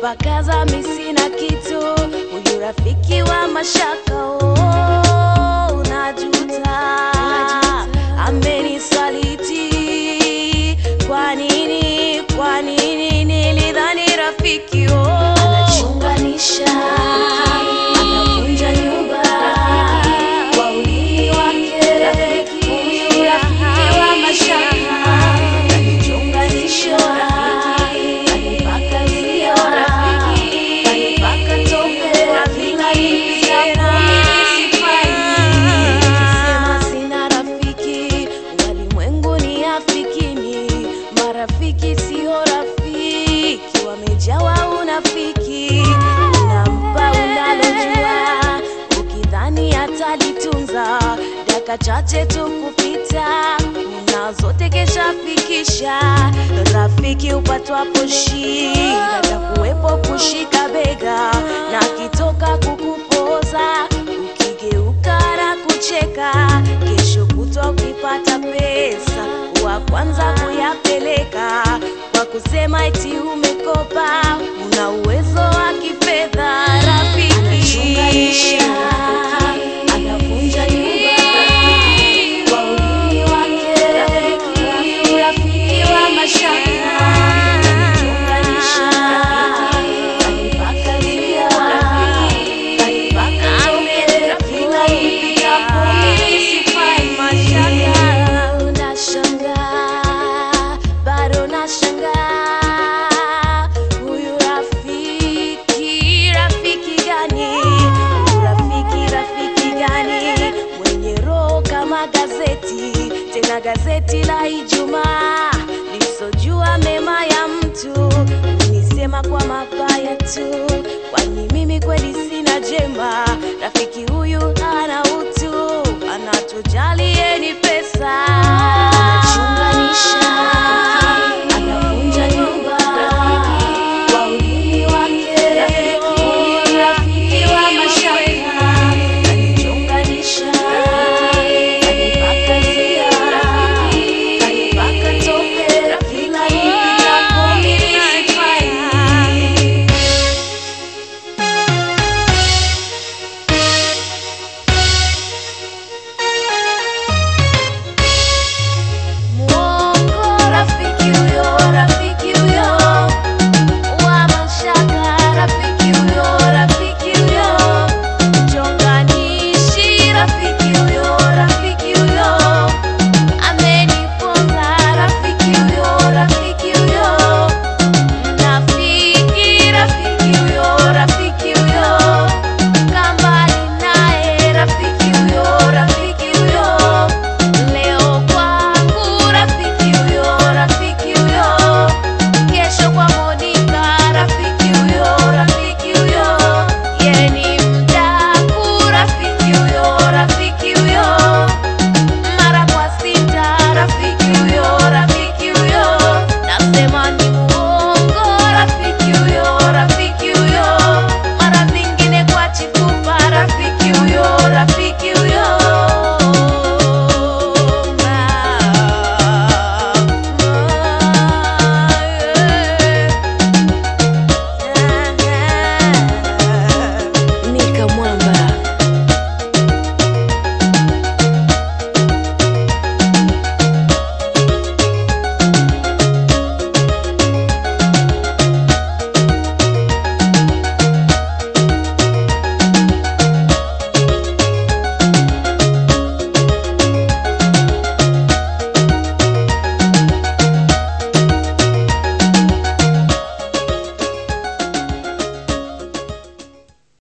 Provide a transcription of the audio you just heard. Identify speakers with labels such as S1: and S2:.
S1: anipakaza mi sina kitu huyu rafiki wa mashaka oh, najuta amenisaliti kwa nini kwa nini nilidhani rafiki oh. anachunganisha anavunja nyumba kwa ulimi wake huyu rafiki wa mashaka anachunganisha anipaka zio anipaka tope kila hivi Nikisema sina rafiki, walimwengu ni afikini. Marafiki sio rafiki, wamejawa unafiki. Unampa unalojua, ukidhani atalitunza. Dakika chache tu kupita, una zote kesha fikisha. Rafiki upatwapo shida, atakuwepo kushika bega na akitoka kukupoza ukigeuka na kucheka, kesho kutwa ukipata pesa, wa kwanza kuyapeleka kwa kusema eti umekopa, una uwezo wa kifedha. Rafiki anavunja nyumba kwa ulimi wake, rafiki wa mashaka anachunganisha, anipaka lia, anipaka tope, kila ifikapo mimi sifai mashaka. Nashangaa, bado nashangaa, huyu rafiki, rafiki gani? Huyu rafiki, rafiki gani? Mwenye roho kama gazeti, tena gazeti la Ijumaa lisojua mema ya mtu, unisema kwa mabaya tu, kwani mimi kweli sina jema. Rafiki huyu ana utu, anatujali